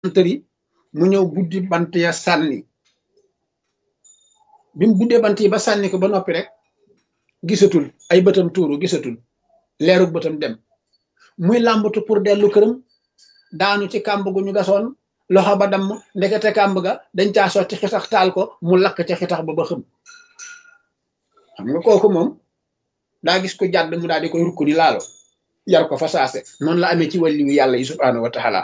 tëri mu ñëw buddi bant ya sànni bi mu buddee bant yi ba sànni ko ba noppi rek gisatul ay bëtam tuuru gisatul leerug bëtam dem muy làmbatu pour dellu këram daanu ci kàmb gu ñu gasoon loxo ba damm ndekete kàmb ga dañ caa sotti xitax taal ko mu lakk ca xitax ba ba xëm xam nga kooku moom daa gis ko jàdd mu daal di koy rukk ni laalo yar ko fa saase noonu la amee ci wàlli yu yàlla yi subhaanahu wa taala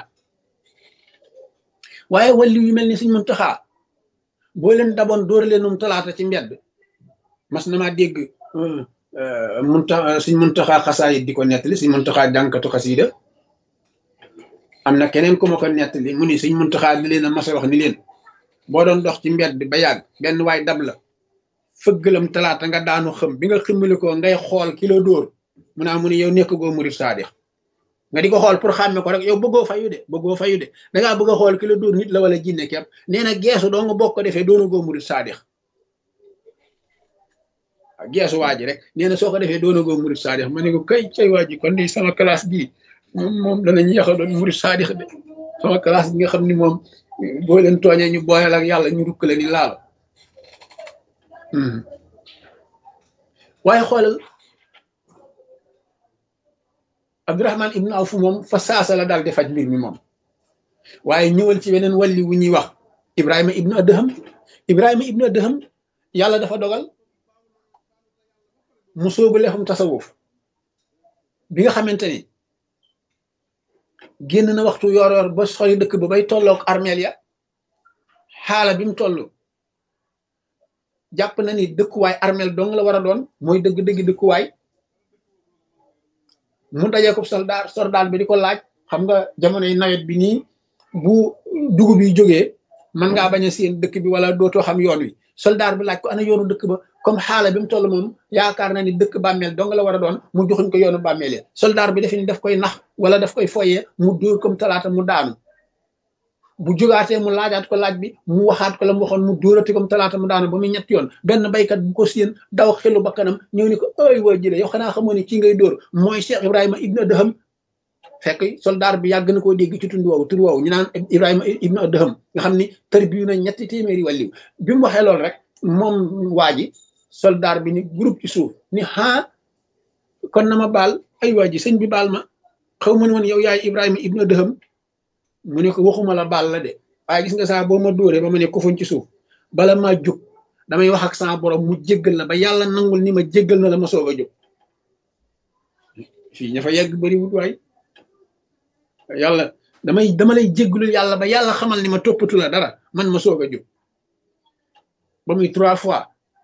waaye wàlli yu mel ni suñ Muntaxa boo leen daboon dóor leenum talaata ci mbedd mas na maa dégg munta suñ Muntaxa xasaayit di ko nettali suñ Muntaxa jànkatu xasiida am na keneen ku ma ko nettali mu ni suñ Muntaxa di leen a mas a wax ni leen boo doon dox ci mbedd ba yàgg benn waay dab la fëggalam talaata nga daanu xëm bi nga ximmali ko ngay xool kilo dóor mu naa mu ne yow nekk goo murit saadix nga di ko xool pour xàmme ko rek yow bëggoo fayu de bëggoo fayu de dangaa bëgg a xool kilo dóor nit la wala jinne kepp nee na geesu doo nga bokk ko defee doona goo murit saadix waaw geesu waa ji rek nee na soo ko defee doona goo murit saadix ma ne ko kay cay waa ji kon di sama classe bii moom moom danañu yaxa doon murit saadix de sama classe bi nga xam ni moom boo leen tooñee ñu booyal ak yàlla ñu rukkale ni laalo waaye xoolal Abdurahman ibnu Awf moom fa saasa la daal di faj mbir mi moom waaye ñëwal ci weneen walli wu ñuy wax Ibrahima ibnu Adham Ibrahima ibnu Adham yàlla dafa dogal mu sóobu lefum tasawuf bi nga xamante ni génn na waxtu yor yor ba sori dëkk ba bay tolloog armeel ya xaala bi mu toll jàpp na ni dëkkuwaay armeel dong la war a doon mooy dëgg-dëgg dëkkuwaay mu dajee ko soldaar soldaar bi di ko laaj xam nga jamonoy nawet bi nii bu dugub yi jógee mën ngaa bañ a seen dëkk bi wala dootoo xam yoon wi soldaar bi laaj ko ana yoonu dëkk ba comme xaala bi mu toll moom yaakaar na ni dëkk bàmmeel dong la war a doon mu joxuñ ko yoonu bàmmeel ya soldaar bi defe ni daf koy nax wala daf koy foyee mu dóor comme talaata mu daanu bu jógaatee mu laajaat ko laaj bi mu waxaat ko la mu waxoon mu dóorati comme talaata mu daanu ba muy ñett yoon benn baykat bu ko séen daw xelu bakkanam ñëw ni ko ay waa jële yow xanaa xamoo ne kii ngay dóor mooy Cheikh Ibrahima ibnu Adham fekk soldaar bi yàgg na koo dégg ci tund woowu tur woowu ñu naan Ibrahima ibnu Adham nga xam ni tërbiyu na ñetti téeméeri wàlliw bi mu waxee loolu rek moom waa ji soldaar bi ni groupe ci suuf ni haa kon na ma baal ay waa ji sëñ bi baal ma xaw ma ne woon yow yaay Ibrahima ibnu Adham mu ne ko waxuma la baal la de waaye gis nga saa boo ma dóoree ba ma ne kofuñ ci suuf bala maa jóg damay wax ak sama borom mu jéggal la ba yàlla nangul ni ma jéggal na la ma soog a jóg fii ña fa yegg bëri wut waay yàlla damay dama lay jéggalul yàlla ba yàlla xamal ni ma toppatu la dara man ma soog a jóg ba muy trois fois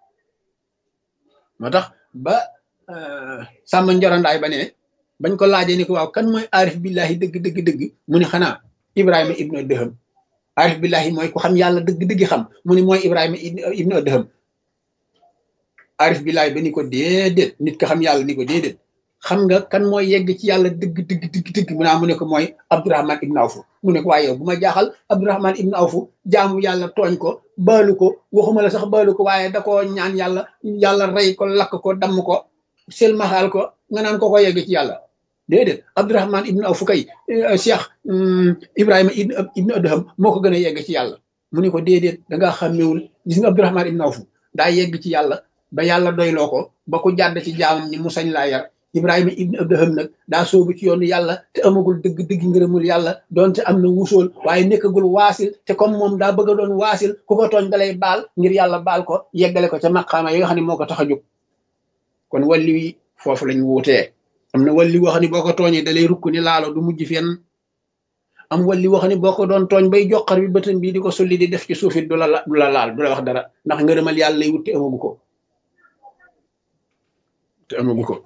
moo tax ba sàmm njorandaay ba ne bañ ko laajee ni ko waaw kan mooy aarif billahi dëgg dëgg dëgg mu ni xanaa Ibrahima ibnu Adham aarif billahi mooy ku xam yàlla dëgg dëgg xam mu ni mooy Ibrahima ibnu Adham aarif billahi ba ni ko déedéet nit ko xam yàlla ni ko déedéet xam nga kan mooy yegg ci yàlla dëgg dëgg dëgg dëgg mu naa mu ne ko mooy Abdurahman ibnu Awfu mu ne ko waaye yow bu ma jaaxal Abdurahman ibnu Awfu jaamu yàlla tooñ ko baalu ko waxuma la sax baalu ko waaye da koo ñaan yàlla yàlla rey ko lakk ko damm ko selmaxaal ko nga naan ko ko yegg ci yàlla déedéet Abdurahman ibnu Awfu kay Cheikh Ibrahima ibnu Adham moo ko gën a yegg ci yàlla mu ne ko déedéet da ngaa xàmmewul gis nga Abdurahman ibnu Awfu daa yegg ci yàlla ba yàlla doyloo ko ba ku jàdd ci jaamam ni mu sañ laa yar Ibrahima ibnu Adham nag daa soobu ci yoonu yàlla te amagul dëgg dëgg ngërëmul yàlla doonte am na wusool waaye nekkagul waasil te comme moom daa bëgg a doon waasil ku ko tooñ dalay baal ngir yàlla baal ko yeggale ko ca maqaama yi nga xam ne moo ko tax a jóg kon wàlli wi foofu lañ wuutee am na wàlli woo xam ne boo ko tooñee dalay rukk ni laalo du mujj fenn am wàlli woo xam ne boo ko doon tooñ bay joxar bi bëtam bii di ko sulli di def ci suufit du la du la laal du la wax dara ndax ngërëmal yàlla lay wut te amagu ko te amagu ko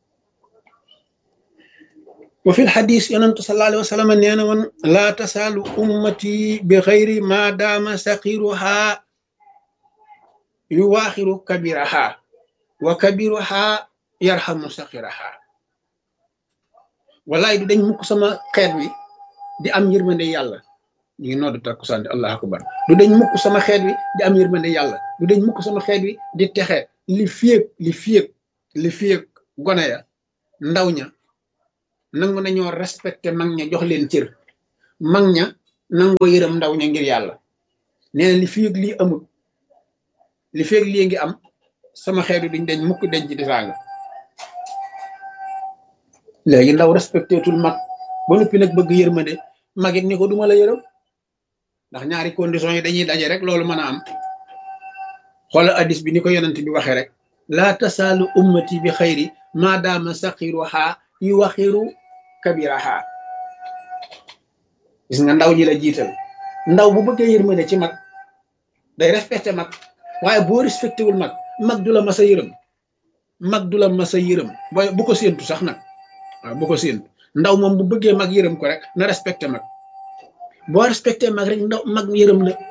wa fi lxadis yonentu sallallahu alayhi wa sallam nee na woon laa tasaalu ummati bi xayri ma daama saqiruha yu waaxiru kabiraha wa kabiruha yarxamu saqiraha wallaay du dañ mukk sama xeet wi di am yërmande yàlla ñu ngi noddu takkusaan allah akbar du dañ mukk sama xeet wi di am yërmande yàlla du dañ mukk sama xeet wi di texe li fiyeg li fiyeg li fiyeg gone ya ndaw ña nangu nañoo respecté mag ña jox leen cër mag ña nangoo yërëm ndaw ña ngir yàlla nee na li fi ak lii amul li fi ak lii ngi am sama xeetu duñ dañ mukk dañ ci disaanga léegi ndaw respecté tul mag ba noppi nag bëgg yërmande magit ni ko duma la yërëm ndax ñaari conditions yi dañuy daje rek loolu mën a am xoolal addis bi ni ko yonent bi waxee rek laa tasaalu ummati bi xayri maadaama saqiruha yu waxiru kabiraha gis nga ndaw ñi la jiital ndaw bu bëggee yërmande ci mag day respecté mag waaye boo respecté wul mag mag du la mas a yërëm mag du la mas a yërëm booy bu ko séentu sax nag waaw bu ko séentu ndaw moom bu bëggee mag yërëm ko rek na respecté mag boo respecté mag rek ndaw mag yërëm la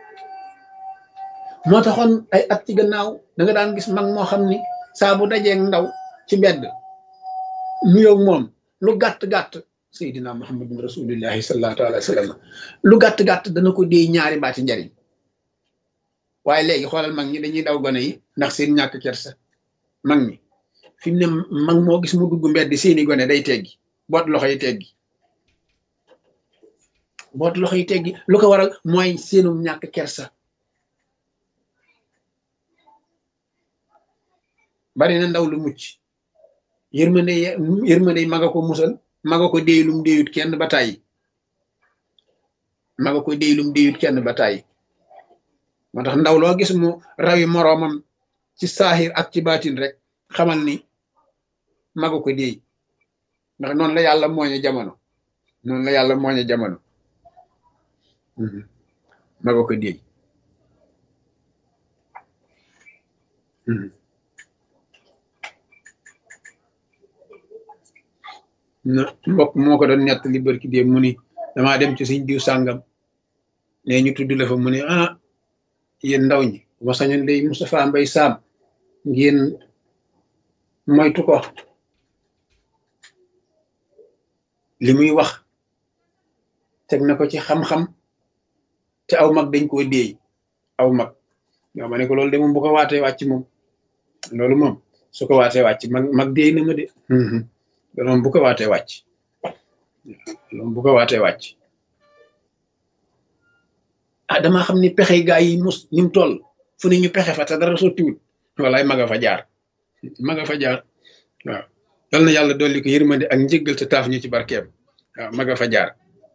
moo taxoon ay at ci gannaaw da nga daan gis mag moo xam ni saa bu dajeeg ndaw ci mbedd nuyoo moom lu gàtt-gàtt seydina muhammadun rasulillahi sallallahu alayhi wa sallam lu gàtt-gàtt dana ko déy ñaari baati njariñ waaye léegi xoolal mag ñi dañuy daw gone yi ndax seen ñàkk kersa mag ñi fi mu ne mag moo gis mu dugg mbedd seeni gone day teggi boot loxo yi teggi boot loxo yi teggi lu ko waral mooy seenum ñàkk kersa bari na ndaw lu mucc yërmande yërmande maga ko musal maga ko déy lum déyut kenn ba tàyyi maga ko déy lum déyut kenn ba tàyyi moo tax ndaw loo gis mu rawi moroomam ci saaxir ak ci baatin rek xamal ni maga ko déy ndax noonu la yàlla mooñe jamono noonu la yàlla mooñe jamono maga ko déy na mbokk moo ko doon nett li barki dee mu ni damaa dem ci suñ diw sàngam ne ñu tudd la fa mu ne ah yéen ndaw ñi ma sañoon day Moustapha Mbay Saam ngeen moytu ko li muy wax teg na ko ci xam-xam te aw mag dañ koo déey aw mag ñoo ma ne ko loolu de moom bu ko waatee wàcc moom loolu moom su ko waatee wàcc mag mag déey na ma de loolu moom bu ko waatee wàcc loolu bu ko waatee wàcc ah damaa xam ni pexe gaa yi mus ni mu toll fu ne ñu pexe fa te dara sottiwul walaay maga fa jaar maga fa jaar waaw yal na yàlla dolli ko yërmande ak njëggal te taaf ñu ci barkeem waaw maga fa jaar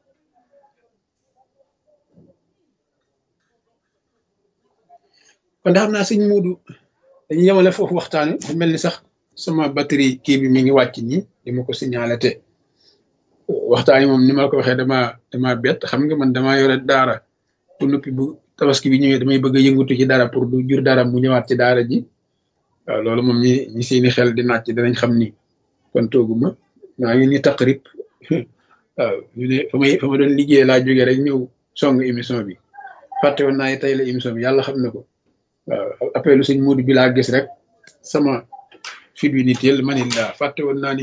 kon da xam naa sëñ muudu dañu yemale foofu waxtaan wi mel ni sax sama batterie kii bi mi ngi wàcc nii di ma ko signalé te waxtaan yi moom ni ma ko waxee dama dama bett xam nga man dama yore daara bu noppi bu tabaski bi ñëwee damay bëgg a yëngutu ci dara pour du jur dara mu ñëwaat ci daara ji waaw loolu moom ñi ñi seeni xel di nàcc danañ xam ni kon tooguma maa ngi ni taqrib waaw ñu ne fa may fa ma doon liggéey laa jógee rek ñëw song émission bi fàtte woon naa tey la émission bi yàlla xam na ko waaw appelu sëñ Moodu bi laa gis rek sama fit wi ni teel ma ni laa fàtte woon naa ni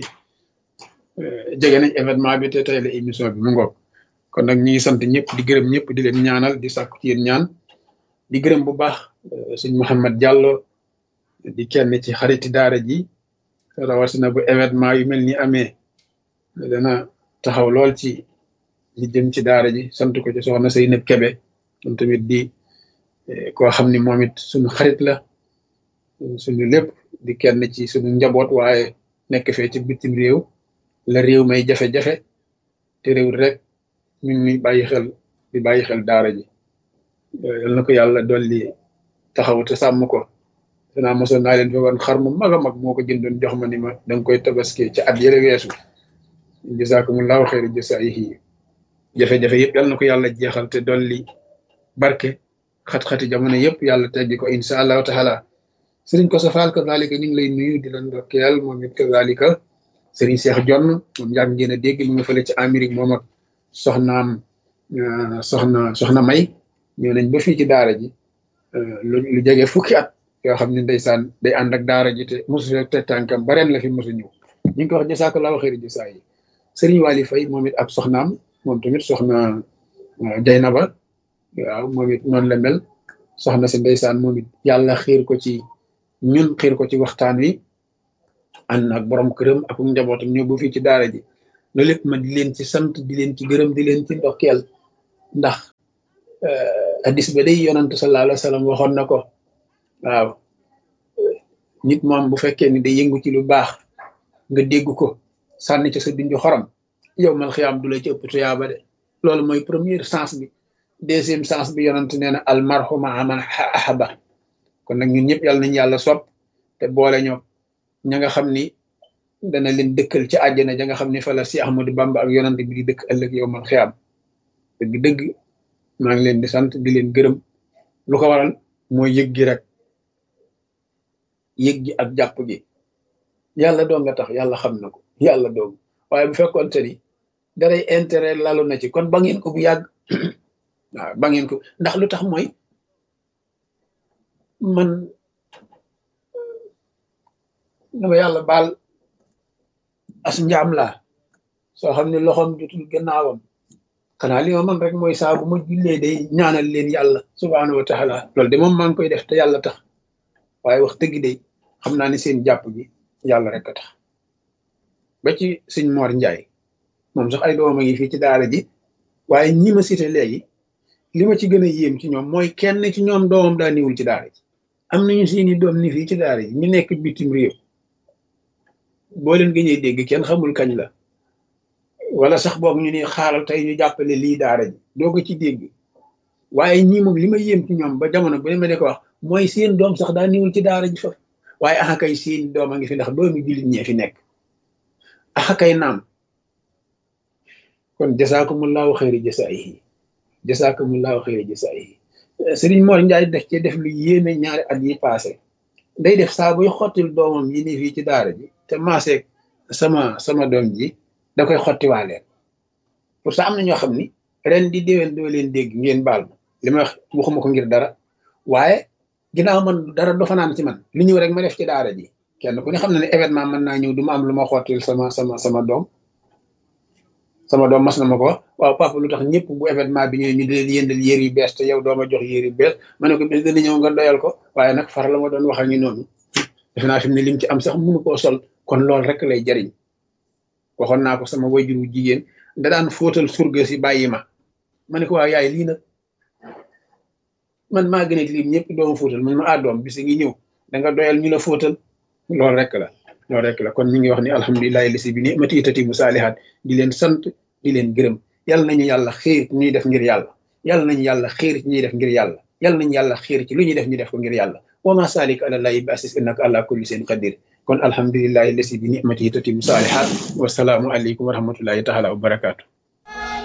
jege nañ événement bi te tey la émission bi mu ngoog kon nag ñi ngi sant ñëpp di gërëm ñëpp di leen ñaanal di sàkku ci yéen ñaan di gërëm bu baax sëñ Mouhamed Diallo di kenn ci xariti daara ji rawatina bu événement yu mel ni amee dana taxaw lool ci li jëm ci daara ji sant ko ci soxna Seynab Kebe moom tamit di koo xam ni moom it suñu xarit la suñu lépp di kenn ci suñu njaboot waaye nekk fee ci bitim réew la réew may jafe-jafe te réew rek ñu ngi bàyyi xel di bàyyi xel daara ji yal na ko yàlla dolli taxaw te sàmm ko danaa mosoon naa leen fi woon xar mu mag a mag moo ko jëndoon jox ma ni ma da nga koy tabaski ci at yële weesu jazakumullahu xayra jasaayihi jafe-jafe yëpp yal na ko yàlla jeexal te dolli barke xat-xati jamono yëpp yàlla teggi ko insha allahu taala sëriñ ko safaal kazalika ñu ngi lay nuyu di la ndokkeel moom it kazalika sëriñ Cheikh Jonn moom yàgg ngeen a dégg mu nga fële ci Amérique moom ak soxnaam soxna soxna may ñëw nañ ba fii ci daara ji lu lu jege fukki at yoo xam ne ndeysaan day ànd ak daara ji te mosu te tànkam ba ren la fi mosu ñëw ñu ngi ko wax jasakallahu xëyri jasaa yi sëriñ Wali Fay moom it ab soxnaam moom tamit soxna Jaynaba waaw moom it noonu la mel soxna si ndeysaan moom it yàlla xiir ko ci ñun xiir ko ci waxtaan wi ànd ak borom këram ak njabootam ñëw bu fii ci daara ji loolu lépp ma di leen ci sant di leen ci gërëm di leen ci ndokkeel ndax hadis ba day yonante sallallahu alayhi wa sallam waxoon na ko waaw nit moom bu fekkee ni day yëngu ci lu baax nga dégg ko sànni ci sa dunju xorom yow mal xiyaam du la ci ëpp tuyaaba de loolu mooy première sens bi deuxième sens bi yonante nee na al marhuma aman ahaba kon nag ñun ñëpp yàlla nañu yàlla sopp te boole ñoo ña nga xam ni dana leen dëkkal ci àjjana ja nga xam ni fa la si Ahmadu Bamba ak yonante bi di dëkk ëllëg yow mal xiyaam dëgg-dëgg maa ngi leen di sant di leen gërëm lu ko waral mooy yëg gi rek yëg gi ak jàpp gi yàlla doon nga tax yàlla xam na ko yàlla doon waaye bu fekkoonte ni daray intérêt lalu na ci kon ba ngeen ko bu yàgg waaw ba ngeen ko ndax lu tax mooy man dama yàlla baal as njaam laa soo xam ne loxoom jotul gannaawam xanaa li ma man rek mooy saa bu ma jullee day ñaanal leen yàlla subhaanahu wa taala loolu de moom maa ngi koy def te yàlla tax waaye wax dëgg de xam naa ne seen jàpp gi yàlla rek a tax ba ci sëñ Mor Njaay moom sax ay doomam a ngi fii ci daara ji waaye ñi ma cité léegi li ma ci gën a yéem ci ñoom mooy kenn ci ñoom doomam daa niwul ci daara ji am nañu seeni doom ni fii ci daara ji ñu nekk bitim réew boo leen gëñee dégg kenn xamul kañ la wala sax boog ñu ne xaaral tey ñu jàppale lii daara ji doo ko ci dégg waaye ñii moom li ma yéem ci ñoom ba jamono bu ne ma ne ko wax mooy seen doom sax daa niwul ci daara ji fa waaye axa kay seen doom a ngi fi ndax doomi jullit ñee fi nekk axa kay naam kon jasaakumullahu xayri jasaayihi jasaakumullahu xayri jasaayihi Sëriñ Mor Njaay def ci def lu yéeme ñaari at yi passé day def saa buy xottil doomam yi ni fii ci daara ji te maaseeg sama sama doom ji da koy xottiwaaleen pour ça am na ñoo xam ni ren di déwén doo leen dégg ngeen baal ma li ma wax waxuma ko ngir dara waaye ginnaaw man dara do fanaan ci man li ñëw rek ma def ci daara ji kenn ku ne xam na ne événement mën naa ñëw du ma am lu ma xottil sama sama sama doom sama doom mas na ma ko wax waaw papa lu tax ñëpp bu événement bi ñëwee ñu di leen yëndal yéer yu bees te yow doo ma jox yéer yu bees ma ne ko bis dana ñëw nga doyal ko waaye nag far la ma doon wax ak ñu noonu defe naa fi mu ne lim ci am sax mënu koo sol kon loolu rek lay jariñ waxoon naa ko sama wayjur wu jigéen da daan fóotal surga si bàyyi ma ma ne ko waaw yaay lii nag man maa gën a lim ñëpp dooma fóotal man ma ah doom bis ngi ñëw da nga doyal ñu la fóotal loolu rek la loolu rek la kon ñu ngi wax ni alhamdulilahi lisi bi ni mati tati bu saalihaat di leen sant di leen gërëm yàlla nañu yàlla xiir ñuy def ngir yàlla yàlla nañu yàlla xiir ci ñuy def ngir yàlla yàlla nañu yàlla xiir ci lu ñuy def ñu def ko ngir yàlla wa ma salik ala lahi bi asis innaka ala kulli seen qadir kon alhamdulilahi lisi bi ni mati tati bu saalihaat wasalaamu aleykum wa rahmatullahi taala wa barakaatu